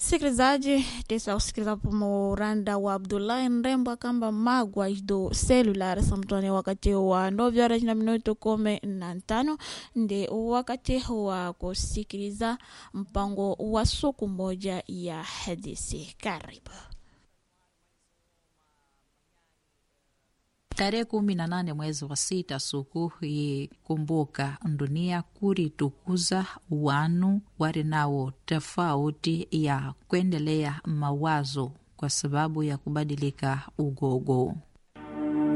msikilizaji tesa usikiliza muranda wa abdullahi nrembo akamba magwa do celular samtone wakati wa ndovyara na minuto kumi na ntano ndi wakati wa kusikiliza mpango wa suku moja ya hadithi karibu tarehe kumi na nane mwezi wa sita suku ikumbuka dunia kuritukuza wanu wari nawo tofauti ya kuendelea mawazo kwa sababu ya kubadilika ugogo